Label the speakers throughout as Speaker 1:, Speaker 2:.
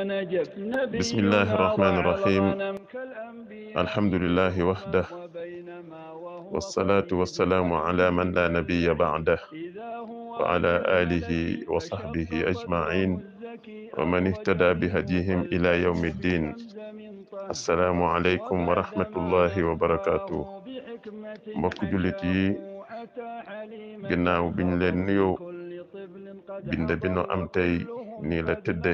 Speaker 1: بسم الله الرحمن الرحيم الحمد لله وحده والصلاة والسلام على من لا نبي بعده وعلى آله وصحبه أجمعين ومن اهتدى بهديهم إلى يوم الدين السلام عليكم ورحمة الله وبركاته mbokk jullit yi ginnaaw biñ leen nuyoo bind bi nu am tey nii la tëdde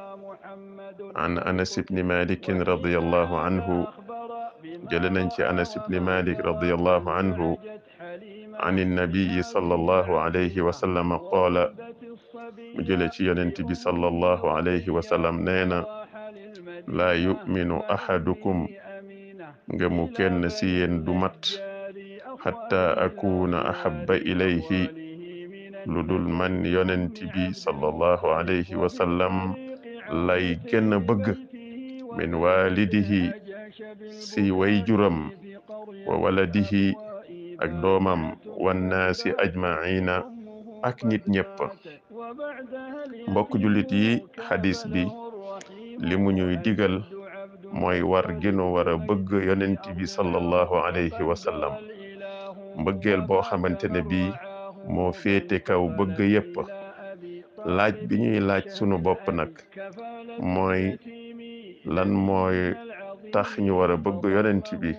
Speaker 1: an anas ibni malikin radiallahu anhu jële nañ ci anas ibni malik radiallahu anhu an innabiyi sallallahu alayhi wa sallam qaala mu jële ci yonent bi sallallahu alayhi wa sallam nee na laa yuminu ahadukum ngëmu kenn si yéen du mat xatta akuna ahabba ilayhi lu dul man yonent bi sallallahu alayhi wa sallam lay gën a bëgg min walidihi si way juram wa waladihi ak doomam wannaasi ajmaina ak nit ñépp mbokk jullit yi xadis bi li mu ñuy digal mooy war gënu war a bëgg yonent bi sallallahu alayhi wa sallam mbëggeel boo xamante ne bii moo féete kaw bëgg yépp laaj bi ñuy laaj sunu bopp nag mooy lan mooy tax ñu war a bëgg yonent bi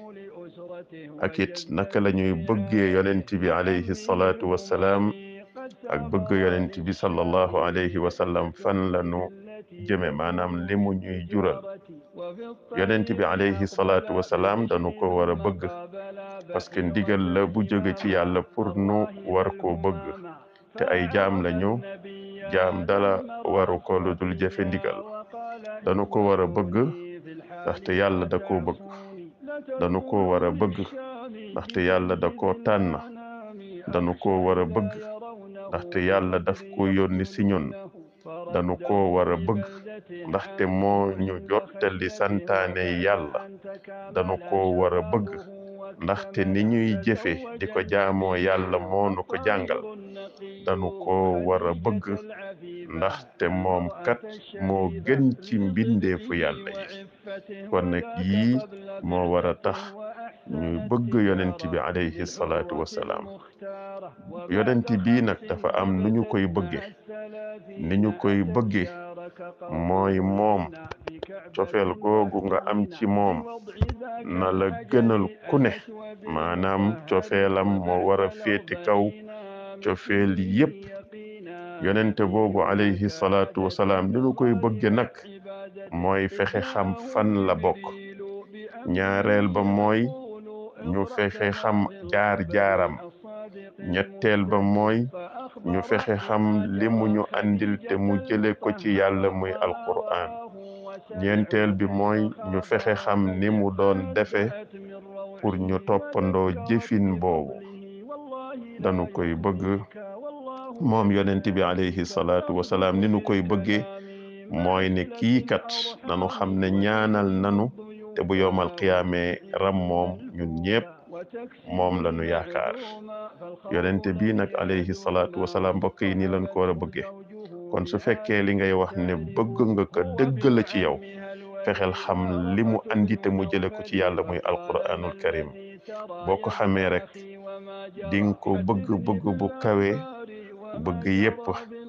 Speaker 1: ak it naka la ñuy bëggee yonent bi alayhi salaatu wassalaam ak bëgg yonent bi sallallahu alayhi wa sallam fan la nu jëme maanaam li mu ñuy jural yonent bi alayhi salaatu wassalaam dañu ko war a bëgg parce que ndigal la bu jóge ci yàlla pour nu war koo bëgg te ay jaam lañu jaam dala waru ko lu dul jëfe ndigal dañu ko war a bëgg ndaxte yàlla da koo bëgg dañu ko war a bëgg ndaxte yàlla da koo tànn dañu ko war a bëgg ndaxte yàlla daf ko yónni si ñun dañu ko war a bëgg ndaxte moo ñu jottali santaane yàlla dañu ko war a bëgg ndaxte ni ñuy jëfe di ko jaamoo yàlla moo nu ko jàngal dañu ko war a bëgg ndaxte moom kat moo gën ci mbindeefu yàlla yi kon nag yii moo war a tax ñuy bëgg yonent bi alayhi salaatu wassalaam yonent bii nag dafa am nu ñu koy bëgge ni ñu koy bëgge mooy moom cofeel googu nga am ci moom na la gënal ku ne maanaam cofeelam moo war a féete kaw cofeel yépp yonente boobu alayhi salaatu wasalaam ni ñu koy bëgge nag mooy fexe xam fan la bokk ñaareel ba mooy ñu fexe xam jaar-jaaram ñetteel ba mooy ñu fexe xam li mu ñu andil te mu jële ko ci yàlla muy alqur'an ñeenteel bi mooy ñu fexe xam ni mu doon defe pour ñu toppandoo jëfin boobu dañu koy bëgg moom yonent bi alayhi salaatu wasalaam ni nu koy bëggee mooy ne kii kat nanu xam ne ñaanal nanu te bu yowmal qiyaamee ram moom ñun ñépp moom la ñu yaakaar yonent bi nag alayhi salaatu wasalaam mbokk yi nii lañ ko war a bëggee kon su fekkee li ngay wax ne bëgg nga ko dëgg la ci yow fexeel xam li mu andi te mu jële ko ci yàlla muy alquranul karim boo ko xamee rek di nga ko bëgg bëgg bu kawe bëgg yépp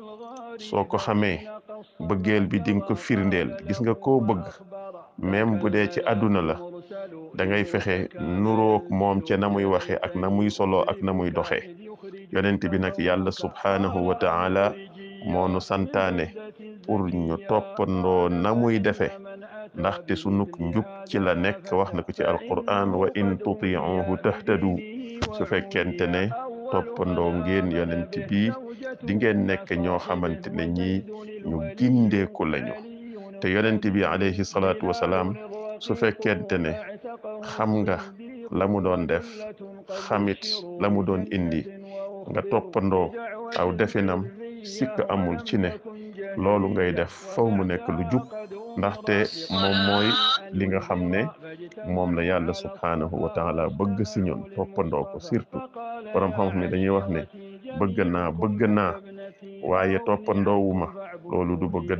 Speaker 1: soo ko xamee bëggeel bi di nga ko firndeel gis nga koo bëgg même bu dee ci àdduna la da ngay fexe nurook moom ca na muy waxe ak na muy solo ak na muy doxe yonent bi nag yàlla subhaanahu wa ta'ala moo nu santaane pour ñu toppandoo na muy defe ndaxte sunuk njub ci la nekk wax na ko ci alquran wa in tuti'uhu tahtadu su fekkente ne toppandoo ngeen yonent bi di ngeen nekk ñoo xamante ne ñii ñu gindeeku lañu te yonent bi alayhi salaatu wasalaam su fekkente ne xam nga la mu doon def xamit la mu doon indi nga toppandoo aw definam sikk amul ci ne loolu ngay def faw mu nekk lu jub ndaxte moom mooy li nga xam ne moom la yàlla subhaanahu wa taala bëgg si ñun toppandoo ko surtout borom xam-xam ne dañuy wax ne bëgg naa bëgg naa waaye toppandoowuma loolu du bëgg de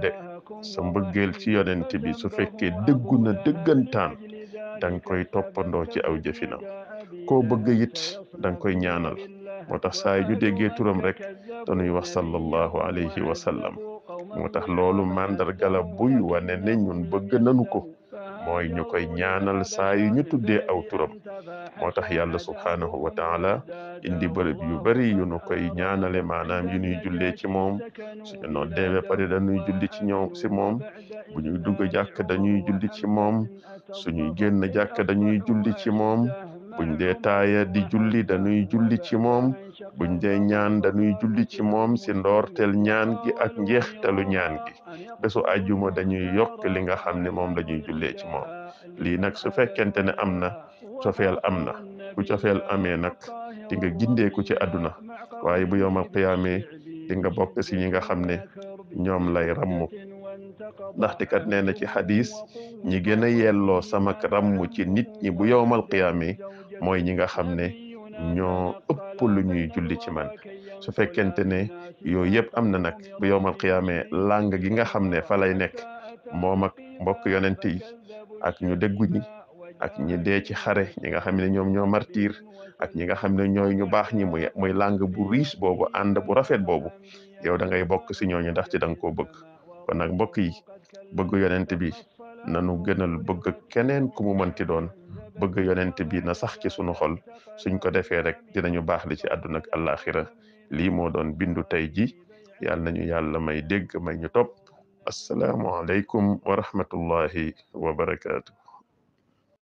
Speaker 1: sa mbëggeel ci yonent bi su fekkee dëggu na dëggantaan danga koy toppandoo ci aw jëfinam koo bëgg it danga koy ñaanal moo tax saa yu ñu déggee turam rek dañuy wax sallallahu alayhi wa sallam moo tax loolu màndarga la buy wane ne ñun bëgg nanu ko mooy ñu koy ñaanal saa yu ñu tuddee aw turam moo tax yàlla subhaanahu wa taala indi bërëb yu bari yu nu koy ñaanale maanaam yu ñuy jullee ci moom suñu noddee ba pare dañuy julli ci ñoom ci moom bu ñuy dugg jàkk dañuy julli ci moom suñuy génn jàkk dañuy julli ci moom buñ dee taaya di julli dañuy julli ci moom buñ dee ñaan dañuy julli ci moom ci ndoorteel ñaan gi ak njeextalu ñaan gi bésu àjjuma dañuy yokk li nga xam ne moom lañuy jullee ci moom lii nag su fekkente ne am na cofeel am na bu cofeel amee nag di nga gindeeku ci àdduna waaye bu yowmal qiyaamee di nga bokk ci ñi nga xam ne ñoom lay rammu ndaxte kat nee na ci xadis ñi gën a yelloo samak rammu ci nit ñi bu yowmal qiyaamee mooy ñi nga xam ne ñoo ëpp lu ñuy julli ci man su fekkente ne yooyu yëpp am na nag bu yowmal qiyaamee làng gi nga xam ne fa lay nekk moom ak mbokk yonent yi ak ñu déggu ñi ak ñi dee ci xare ñi nga xam ne ñoom ñoo martir ak ñi nga xam ne ñooy ñu baax ñi muy muy làng bu riche boobu ànd bu rafet boobu yow da ngay bokk si ñooñu ndax ci da nga koo bëgg kon nag mbokk yi bëgg yonent bi nanu gënal bëgg keneen ku mu mënti doon bëgg yonent bi na sax ci sunu xol suñ ko defee rek dinañu baax li ci àdduna ak àllaaxira lii moo doon bindu tey ji yàlla nañu yàlla may dégg may ñu topp asalaamu aleykum wa rahmatullahi wa barakaatu